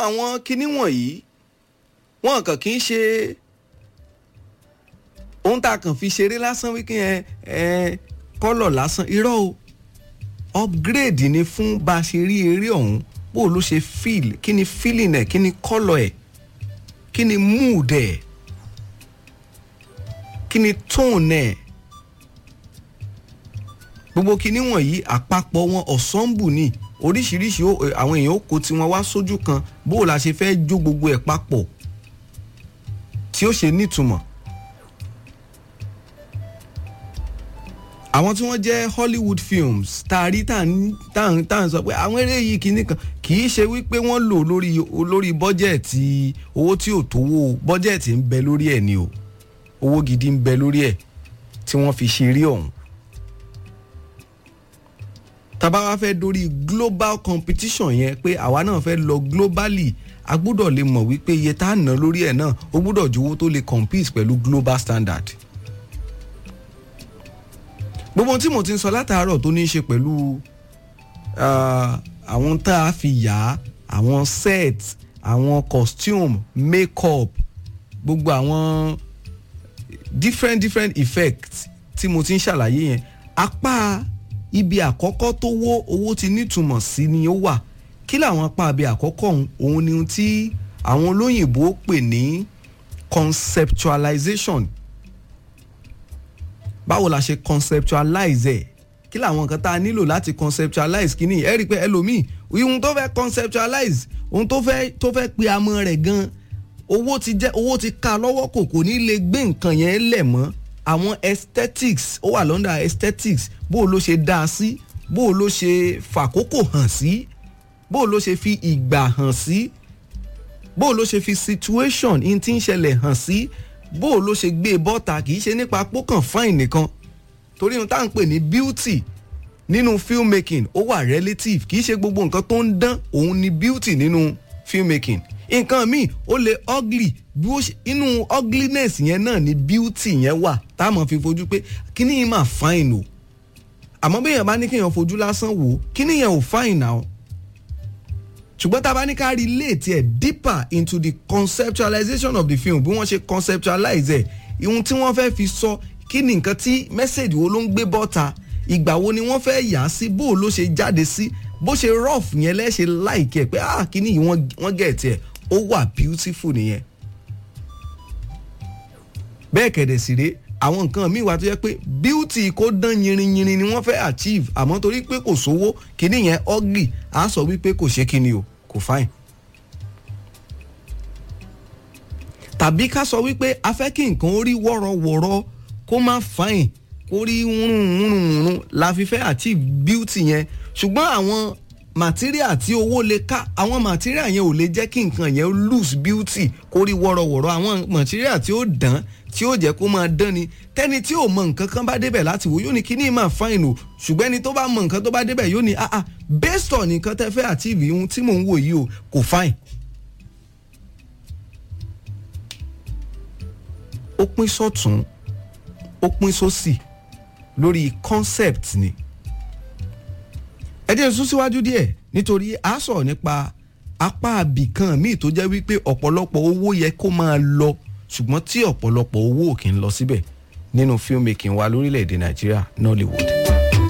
àwọn kinní wọ̀nyí wọn kàn kì í ṣe ohun tá a kàn fi ṣeré lásán wíkẹ́ ẹ ẹ kọ́lọ̀ lásán irọ́ o upgrade ni fún bá a ṣe rí eré ọ̀hún bó ló ṣe feel kí ni feeling ẹ̀ kí ni kọ́lọ̀ ẹ̀ kí ni mood ẹ̀ kí ni tone ẹ̀ gbogbo kinní wọ̀nyí àpapọ̀ wọn ensemble ni oríṣiríṣi àwọn èèyàn ó kó tiwọn wá sójú kan bó la ṣe fẹ́ jó gbogbo ẹ̀ papọ̀ tí ó ṣe nítumọ̀. àwọn tí wọ́n jẹ́ Hollywood films tá a rí tá à ń sọ pé àwọn eré yìí kìíní kan kì í ṣe wípé wọ́n lò lórí lórí bọ́jẹ̀tì owó tí ò tówó bọ́jẹ̀tì ń bẹ lórí ẹ̀ ni o owó gidi ń bẹ lórí ẹ̀ tí wọ́n fi ṣe eré ọ̀hún tàbá wá fẹ́ dórí global competition yẹn pé àwa náà fẹ́ lọ globally a gbúdọ̀ lè mọ̀ wípé iye tá a ná lórí ẹ̀ náà ó gbúdọ̀ ju owó tó lè compete pẹ̀lú global standard. gbogbo tí mo ti ń sọ látàárọ̀ tó ní í ṣe pẹ̀lú àwọn tá a fi yà á àwọn set àwọn costume make-up gbogbo àwọn different different effects tí mo ti ń ṣàlàyé yẹn apá ibi àkọ́kọ́ tó wó owó ti nítumọ̀ sí ni ó wà kí làwọn apá ibi àkọ́kọ́ òun ni tí àwọn olóyìnbó pè ní conceptualization báwo la ṣe conceptualize ẹ̀ kí làwọn nǹkan tá a nílò láti conceptualize kí ni ẹ rí i pé ẹlòmíì ohun tó fẹ́ conceptualize ohun tó fẹ́ tó fẹ́ pe amọ̀ rẹ̀ gan owó ti jẹ́ owó ti ká lọ́wọ́ kò kò ní lè gbé nǹkan yẹn lẹ̀ mọ́ àwọn aesthetics ó wà lọ́ndà aesthetics bó o ló ṣe dá a sí bó o ló ṣe fàkókò hàn sí bó o ló ṣe fi ìgbà hàn sí bó o ló ṣe fi situation in tí ń ṣẹlẹ̀ hàn sí bó o ló ṣe gbé bọ́ta kì í ṣe nípa pókàn fine nìkan torí ohun tá à ń pè ní beauty nínú filmmaking ó wà relative kì í ṣe gbogbo nǹkan tó ń dán òun ni beauty nínú filmmaking nǹkan míì ó lè ugly bí ó ṣe inú ugliness yẹn náà ni beauty yẹn wà tá a mọ̀ fi fojú pé kíní yìí máa fine o àmọ́ bí èèyàn bá ní kéèyàn fojú lásán wò ó kíní yẹn ò fine now ṣùgbọ́n tá a bá ní ká relate ẹ̀ deeper into the conceptualization of the film bí wọ́n ṣe conceptualize ẹ̀ ihun tí wọ́n fẹ́ fi sọ kí ni nǹkan tí message wo ló ń gbé bọ́ta ìgbà wo ni wọ́n fẹ́ yà á sí bó o ló ṣe jáde sí bó ṣe rough yẹn lẹ́ṣẹ̀ like ẹ̀ pé ah kíní yìí wọ́n get ẹ̀ ó wà beautiful nìyẹn bẹ́ẹ̀ kẹ̀dẹ̀ sì rèé àwọn nǹkan míì wà tó yẹ pé beauty kó dán yinrinyinrin ni wọ́n fẹ́ achieve àmọ́ torí pé kò sówó kíní yẹn ugly á sọ wípé kò ṣe kíni o kò fine. tàbí ká sọ wípé a fẹ́ kí nǹkan ó rí wọ́rọ̀wọ́rọ̀ kó má fine kó rí wúrùnwúrùnwúrùn la fi fẹ́ achieve beauty yẹn ṣùgbọ́n àwọn material tí owó lè ká àwọn material yẹn ò lè jẹ́ kí nǹkan yẹn lose beauty kó rí wọ́rọ̀wọ́rọ̀ àwọn material tí ó dán tí ó jẹ́ kó máa dán ni tẹ́ni tí ò mọ nǹkan kan bá débẹ̀ láti wò yóò ní kíní máa fine o ṣùgbọ́n ẹni tó bá mọ nǹkan tó bá débẹ̀ yóò ní ah ah based on nǹkan tẹ́ fẹ́ achieve ohun tí mò ń wò yìí o kò fine. ó pín sọ́tún ó pín sósì lórí concept ni ẹ jẹ́ sún síwájú díẹ̀ nítorí a sọ̀rọ̀ nípa apá àbìkan míì tó jẹ́ wípé ọ̀pọ̀lọpọ̀ owó yẹ kó máa lọ ṣùgbọ́n tí ọ̀pọ̀lọpọ̀ owó ò kì í lọ síbẹ̀ nínú filmmaking wa lórílẹ̀‐èdè nàìjíríà Nollywood.